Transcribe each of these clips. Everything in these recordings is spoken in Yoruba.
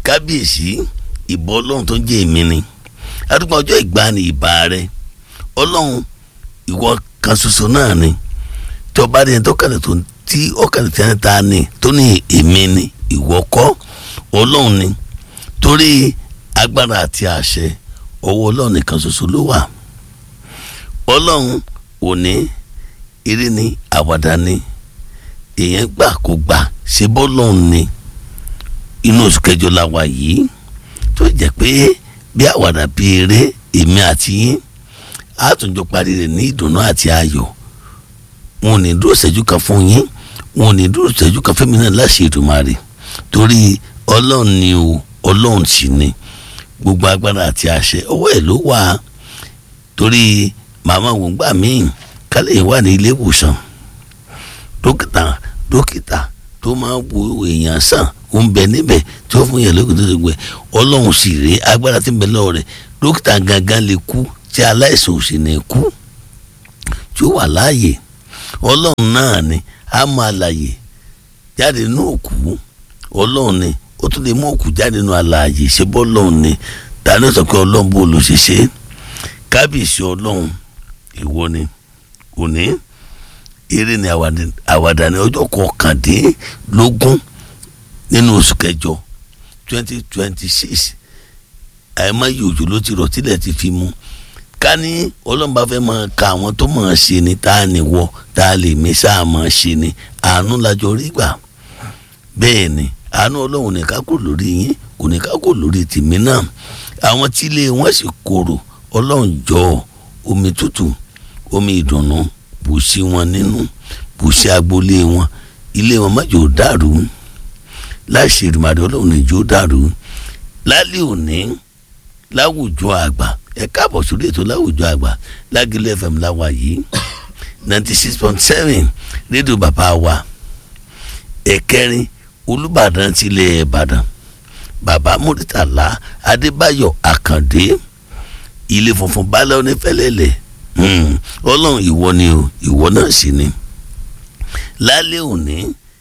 kábíyèsí ìbọn ọlọ́run tó ń jẹ́ èmi ni adúgbò ọjọ́ ìgbani ìbà rẹ ọlọ́run ìwọ kan ṣoṣo náà ni tí ọba rẹ tó kàlẹ̀ tó tí ọkàlẹ̀ tí wọ́n ta ni tó ní èmi ni ìwọ kọ́ ọlọ́run ni torí agbára àti àṣẹ ọwọ́ ọlọ́run nìkan ṣoṣo ló wà ọlọ́run òní eré ni àwàdà ni èèyàn gbà kó gbà ṣe bọ́lọ́run ni inú oṣù kẹjọ la wà yìí tó jẹ́ pé bí àwàdà bí eré èmi àti yín àtúnjọ parí rẹ̀ ní ìdùnnú àti ayọ̀ wọn ò ní dúró ṣẹ́jú kan fún yín wọn ò ní dúró ṣẹ́jú kan fẹ́mi náà láṣẹ Èdùmàrè torí ọlọ́run ni o ọlọ́run sì ni gbogbo agbára àti àṣẹ ọwọ́ ẹ̀ ló wà torí màmá wò gbà míì kálẹ̀ wà ní ilé ìwòsàn dókítà dókítà tó máa wo èèyàn sàn ó ń bẹ níbẹ̀ tí ó fún yẹn lókè tó ti gbẹ ọlọ́run sì rèé agbára tí ń bẹ lọ́wọ́ rẹ̀ dókítà gangan lè kú tí aláìsàn ò sì ní kú tí ó wà láàyè ọlọ́run náà ni a máa láàyè jáde nínú òkú ọlọ́run ni ó tún lè mú òkú jáde nínú àlàyé ṣe bọ́ ọlọ́run ni tani sọ pé ọlọ́run bó ló ṣe ṣe kábíyèsí ọlọ́run ìwọ ni òní eré ni àwàdà ní ọjọ́ kọkàndínlógún nínú oṣù kẹjọ twenty twenty six àìmọye òjò ló ti rọ̀ tílẹ̀ ti fi mu ká ní ọlọ́run bá fẹ́ máa ka àwọn tó máa ṣe ni tá a ní wọ tá a lè mí sáà máa ṣe ni àánú lájọ rí gbà bẹ́ẹ̀ ni àánú ọlọ́run ní ká kò lórí yín kò ní ká kò lórí tèmi náà àwọn tí ilé wọn sì korò ọlọ́run jọ omi tútù omi ìdùnnú bù sí wọn nínú bù sí agboolé wọn ilé wọn má jò dàrú láṣẹ ìrìnàdé ọlọ́run ìjó dàrú lálẹ́ òní láwùjọ àgbà ẹ káàbọ̀ sórí ètò láwùjọ àgbà lágìlẹ̀ fm láwa yìí ninety six point seven rédíò bàbá wa ẹ̀kẹrin olùbàdàn tilẹ̀ ìbàdàn bàbá murtala adébáyọ̀ àkàndé ilé funfun balẹ̀ onífẹ́lẹ́lẹ̀ ọlọ́run ìwọ ni o ìwọ náà sì ni lálẹ́ òní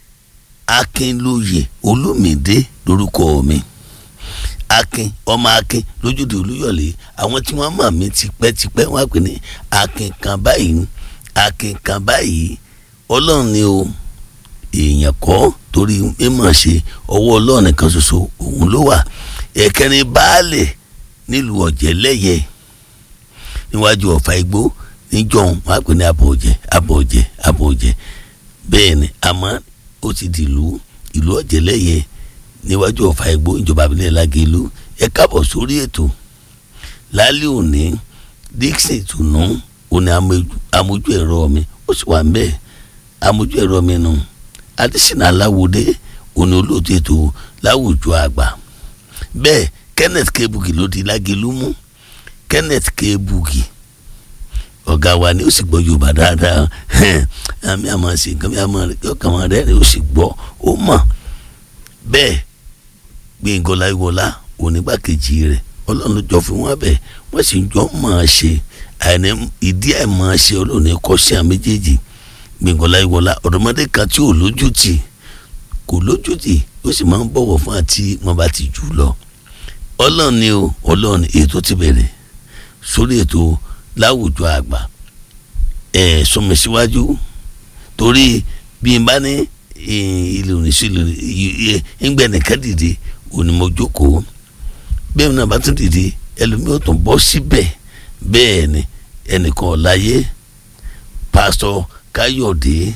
akínlóye olómìdé lórúkọ mi akin ọmọ akin lójúde olúyọ̀lé àwọn tí wọ́n mọ̀ mí tipẹ́tipẹ́ wọ́n á pè ní akin kan báyìí akin kan báyìí ọlọ́run ni o èèyàn kọ́ torí mímọ̀ ṣe ọwọ́ ọlọ́run nìkan ṣoṣo òun ló wà ẹ̀kẹrin baálẹ̀ nílùú ọ̀jẹ̀lẹ́yẹ níwájú ọ̀fà igbó níjọ́hún wọ́n á pè ní abọ̀ọ̀jẹ̀ abọ̀ọ̀jẹ̀ abọ̀ọ̀jẹ̀ bẹ́ẹ̀ ni àmọ́ ó ti dìlú ìlú ọ̀jẹ̀lẹ́yẹ níwájú ọ̀fà igbó ìjọba abilẹ̀ lágẹ̀lú ẹ káàbọ̀ sórí ètò lálẹ́ òní dixon ìtùnú òní amójú ẹ̀rọ mi ó sì wà ń bẹ́ẹ̀ amójú ẹ̀rọ mi nù adésínà aláwòdé òní olóòtú ètò láwùjọ àgbà bẹ́ẹ̀ kenneth kebuki ló di lágẹ̀lú mú kenneth kebuki ọ̀gá wa ni ó sì gbọ́ yorùbá dáadáa àmì àmọ́ sí nǹkan bí àmọ́ rẹ̀ ọkàn wọn rẹ̀ ó sì gbọ́ ó mọ̀ bẹ́ẹ̀ gbẹ̀ngàn láìwọlá onígbàkejì rẹ̀ ọlọ́run ló jọ fún wọn bẹ́ẹ̀ wọ́n sì jọ máa ṣe àìní ìdí àìmáa ṣe ọlọ́run ní kọ́ sí àwọn méjèèjì gbẹ̀ngàn láìwọlá ọ̀dọ́mọdé kan tí ò lójútì kò lójútì ó sì máa ń bọ̀wọ̀ fún àti wọn bá ti jù lọ ọlọ́run ni o ọlọ́run ètò ti bẹ̀rẹ̀ sórí ètò láwùjọ àgbà ẹ̀ sọmi síwájú torí bí n bá ní ilé oníṣẹ́ ilé ńgbẹ́ nìkan dìde òní mo jókòó bẹ́ẹ̀ náà bá tún dìde ẹlòmíì ò tún bọ́ síbẹ̀ bẹ́ẹ̀ ni ẹnìkan ọ̀láyé pásítọ̀ káyọ̀dé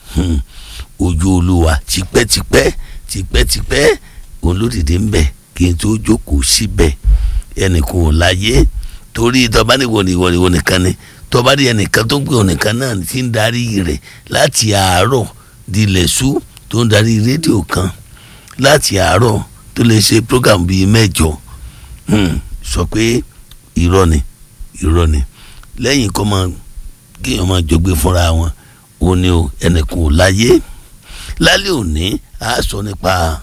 ojú olúwa tipẹ́tipẹ́ tipẹ́tipẹ́ òun ló dìde ń bẹ̀ kí n tó jókòó síbẹ̀ ẹnìkan ọ̀láyé torí tọ́ba ní wọ̀nìwọ̀nìwọ̀ nìkan ni tọ́ba ní ẹnìkan tó gbé ọ̀nìkan náà ti ń darí rẹ̀ láti àárọ̀ dilẹ̀ sú tó ń darí rédíò kan láti àárọ̀ tó lè ṣe program bíi mẹ́jọ sọ pé irọ́ ni irọ́ ni lẹ́yìn kọ́ máa kéèyàn máa jọgbé fúnra wọn òun ni o ẹnìkan ò láyé lálẹ́ òní a sọ nípa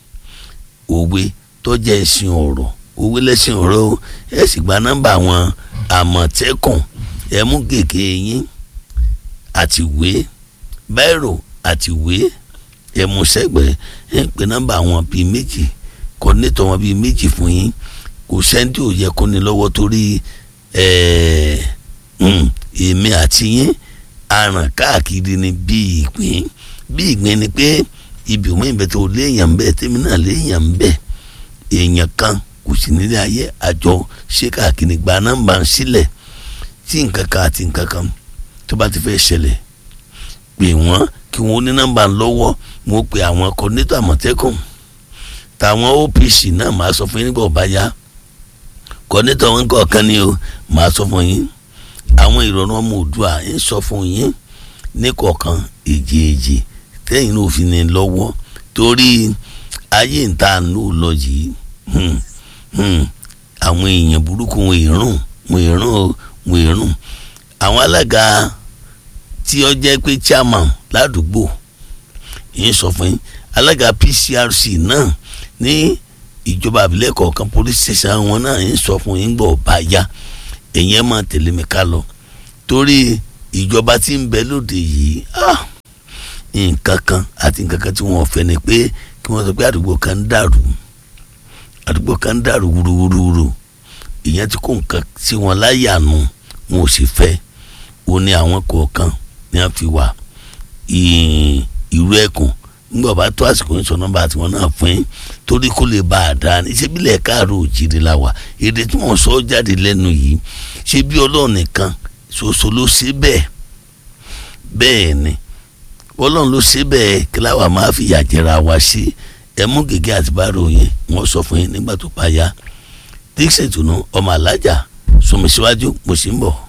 òwe tó jẹ́ ẹ̀sìn ọ̀rọ̀ òwe lẹ́sìn ọ̀rọ̀ ẹ sì gba nọ́mbà àwọn àmọ̀tẹ́kùn ẹ mú gègé yín àti ìwé báírò àti ìwé ẹ mú sẹ́gbẹ̀ẹ́ ẹ ń pe nọ́mbà àwọn bíi méjì kọ́nẹ́tọ̀ wọn bíi méjì fún yín kò sẹ́ńtì ò yẹ kó ní lọ́wọ́ torí èmi àti yín aràn káàkiri ni bí ìpín bí ìgbín ni pé ibi òun ìbẹ̀ tó léèyàn bẹ́ẹ̀ tèmi náà léèyàn bẹ́ẹ̀ èèyàn kan kò sí nílé ayé àjọ ṣé káàkiri gba nọ́mbà sílẹ̀ tí nǹkan kan àti nǹkan kan tó bá ti fẹ́ ṣẹlẹ̀ pè wọ́n kí wọ́n ní nọ́mbà lọ́wọ́ wọ́n pe àwọn kọ́nẹ́tọ̀ àmọ̀tẹ́kùn táwọn OPC náà máa sọ fún yín nígbà ọba yá kọ́nẹ́tọ̀ wọn kọ̀ọ̀kan ni o máa sọ fún yín àwọn ìrọ̀rùn ọmọ òdua ń sọ fún yín ní kọ̀ọ̀kan èjì èjì tẹ́yìn náà fi ní lọ́wọ́ torí ayé ìta ló lọ yìí àwọn èèyàn burúkú wọn ìrùn wọn ìrùn wọn ìrùn àwọn alága tí ó jẹ́ pé chairman ládùúgbò yìí sọ fún yín alága PCRC náà ní ìjọba àbílẹ̀ kọ̀ọ̀kan police station wọn náà yìí sọ fún yín gbọ́ bá yá èyí ẹ̀ máa tẹ̀lé mi ká lọ torí ìjọba tí ń bẹ lóde yìí nǹkan kan àti nǹkan kan tí wọ́n fẹ́ ni pé kí wọ́n sọ pé àdúgbò kan ń dàrú àdúgbò kan ń dàrú wúruwúruwúru ìyẹn ti kó nǹkan sí wọn láyà nù wọn ò sì fẹ́ ó ní àwọn kọ̀ọ̀kan ní wọ́n fi wà ìrú ẹkùn nígbà bá tó àsìkò ń sọ nọ́mbà tiwọn náà fún yín torí kó lè bá a dáa ní ṣé bílẹ̀ káàró òjìrì la wà èdè tí wọ́n sọ jáde lẹ́nu yìí ṣé bí ọlọ́run nìkan ṣoṣo ló ṣe bẹ́ẹ̀ bẹ́ẹ̀ ni ọlọ́run ló ṣe bẹ́ẹ̀ kí láwa máa fi yàjẹra wa ṣe ẹ mú gègé àti bárò yẹn wọ́n sọ fún yín nígbà tó bá yá dixon tunu ọmọ alájà sọmi síwájú mo sì ń bọ̀.